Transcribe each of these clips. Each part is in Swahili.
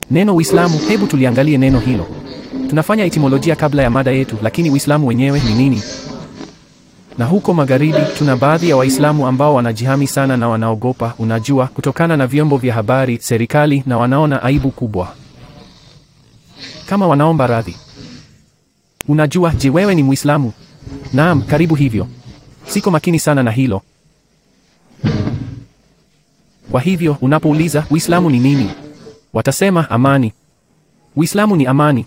Neno Uislamu, hebu tuliangalie neno hilo. Tunafanya etimolojia kabla ya mada yetu, lakini Uislamu wenyewe ni nini? Na huko magharibi tuna baadhi ya Waislamu ambao wanajihami sana na wanaogopa, unajua, kutokana na vyombo vya habari, serikali, na wanaona aibu kubwa, kama wanaomba radhi. Unajua, je, wewe ni Muislamu? Naam, karibu hivyo. Siko makini sana na hilo. Kwa hivyo unapouliza Uislamu ni nini, watasema amani. Uislamu ni amani.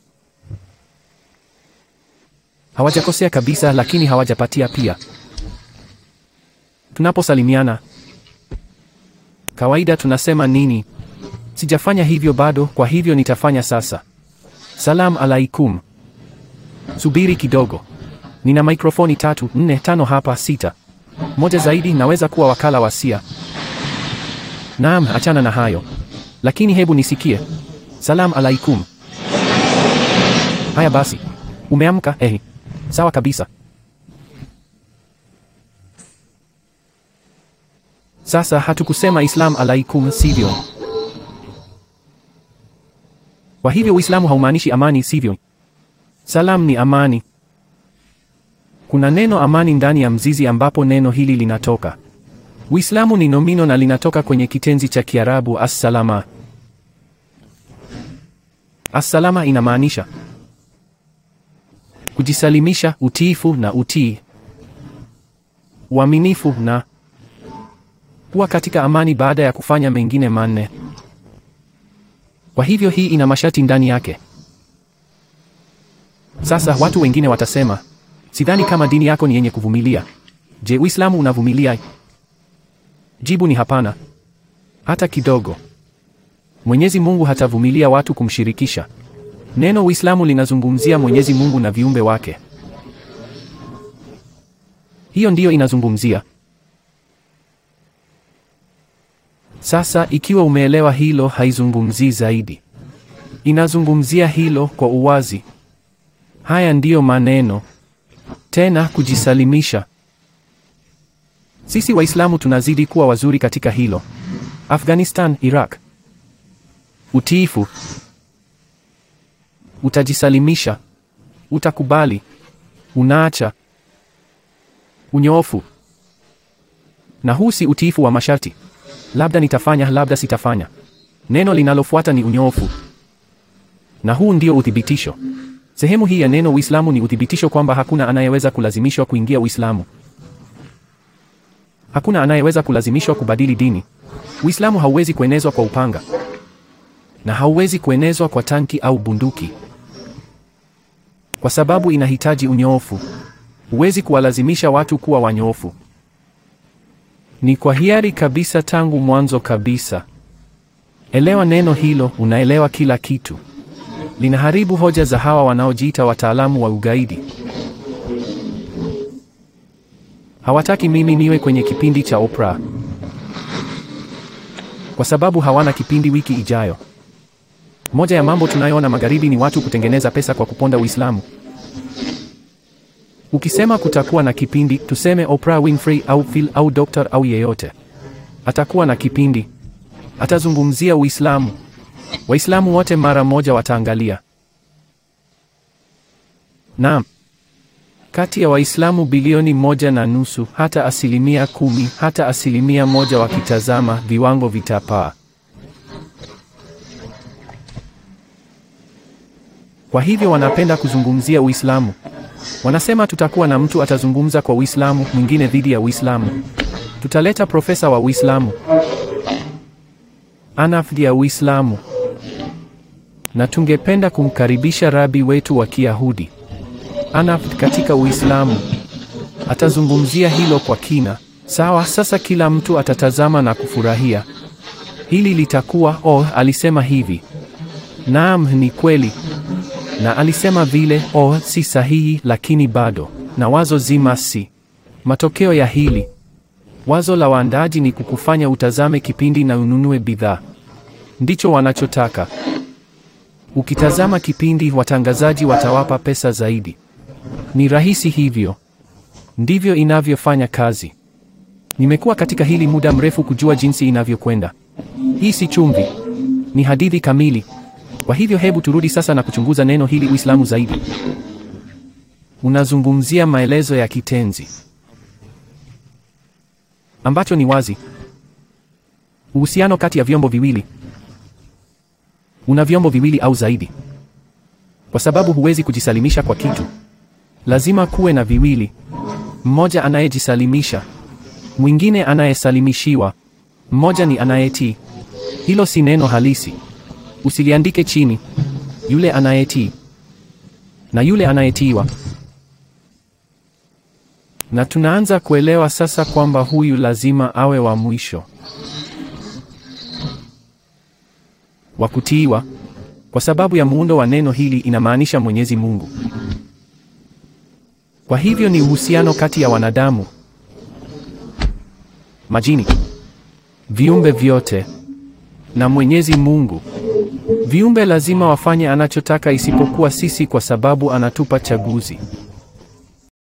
Hawajakosea kabisa, lakini hawajapatia pia. Tunaposalimiana kawaida tunasema nini? Sijafanya hivyo bado, kwa hivyo nitafanya sasa. Salam alaikum. Subiri kidogo, nina mikrofoni tatu, nne, tano hapa, sita, moja zaidi. Naweza kuwa wakala wa sia. Naam, achana na hayo, lakini hebu nisikie. Salam alaikum. Haya basi, umeamka? Ehi, sawa kabisa. Sasa hatukusema Islam alaikum, sivyo? Kwa hivyo Uislamu haumaanishi amani, sivyo? Salam ni amani. Kuna neno amani ndani ya mzizi ambapo neno hili linatoka. Uislamu ni nomino na linatoka kwenye kitenzi cha Kiarabu assalama. Assalama inamaanisha kujisalimisha, utiifu na utii, uaminifu na kuwa katika amani baada ya kufanya mengine manne. Kwa hivyo hii ina masharti ndani yake. Sasa watu wengine watasema, sidhani kama dini yako ni yenye kuvumilia. Je, Uislamu unavumilia? Jibu ni hapana, hata kidogo. Mwenyezi Mungu hatavumilia watu kumshirikisha. Neno Uislamu linazungumzia Mwenyezi Mungu na viumbe wake. Hiyo ndiyo inazungumzia. Sasa ikiwa umeelewa hilo, haizungumzii zaidi, inazungumzia hilo kwa uwazi. Haya ndiyo maneno tena, kujisalimisha. Sisi Waislamu tunazidi kuwa wazuri katika hilo. Afghanistan, Iraq, utiifu, utajisalimisha, utakubali, unaacha, unyoofu. Na huu si utiifu wa masharti, labda nitafanya, labda sitafanya. Neno linalofuata ni unyoofu, na huu ndio uthibitisho. Sehemu hii ya neno Uislamu ni uthibitisho kwamba hakuna anayeweza kulazimishwa kuingia Uislamu. Hakuna anayeweza kulazimishwa kubadili dini. Uislamu hauwezi kuenezwa kwa upanga na hauwezi kuenezwa kwa tanki au bunduki, kwa sababu inahitaji unyoofu. Huwezi kuwalazimisha watu kuwa wanyoofu. Ni kwa hiari kabisa tangu mwanzo kabisa. Elewa neno hilo, unaelewa kila kitu. Linaharibu hoja za hawa wanaojiita wataalamu wa ugaidi. Hawataki mimi niwe kwenye kipindi cha Oprah kwa sababu hawana kipindi wiki ijayo. Moja ya mambo tunayoona magharibi ni watu kutengeneza pesa kwa kuponda Uislamu. Ukisema kutakuwa na kipindi, tuseme Oprah Winfrey au Phil au Doctor au yeyote, atakuwa na kipindi, atazungumzia Uislamu. Waislamu wote mara moja wataangalia. Naam. Kati ya Waislamu bilioni moja na nusu, hata asilimia kumi, hata asilimia moja wakitazama, viwango vitapaa. Kwa hivyo wanapenda kuzungumzia Uislamu. Wanasema tutakuwa na mtu atazungumza kwa Uislamu, mwingine dhidi ya Uislamu. Tutaleta profesa wa Uislamu, anafdi ya Uislamu, na tungependa kumkaribisha rabi wetu wa Kiyahudi Anaf katika Uislamu. Atazungumzia hilo kwa kina. Sawa, sasa kila mtu atatazama na kufurahia. Hili litakuwa oh, alisema hivi. Naam, ni kweli. Na alisema vile, oh, si sahihi, lakini bado. Na wazo zima si. Matokeo ya hili. Wazo la waandaaji ni kukufanya utazame kipindi na ununue bidhaa. Ndicho wanachotaka. Ukitazama kipindi, watangazaji watawapa pesa zaidi. Ni rahisi hivyo. Ndivyo inavyofanya kazi. Nimekuwa katika hili muda mrefu kujua jinsi inavyokwenda. Hii si chumvi. Ni hadithi kamili. Kwa hivyo hebu turudi sasa na kuchunguza neno hili Uislamu zaidi. Unazungumzia maelezo ya kitenzi ambacho ni wazi. Uhusiano kati ya vyombo viwili. Una vyombo viwili au zaidi, kwa sababu huwezi kujisalimisha kwa kitu, lazima kuwe na viwili, mmoja anayejisalimisha, mwingine anayesalimishiwa. Mmoja ni anayetii. Hilo si neno halisi, usiliandike chini. Yule anayetii na yule anayetiiwa. Na tunaanza kuelewa sasa kwamba huyu lazima awe wa mwisho wa kutiiwa, kwa sababu ya muundo wa neno hili inamaanisha Mwenyezi Mungu. Kwa hivyo ni uhusiano kati ya wanadamu, majini, viumbe vyote na Mwenyezi Mungu. Viumbe lazima wafanye anachotaka isipokuwa sisi, kwa sababu anatupa chaguzi.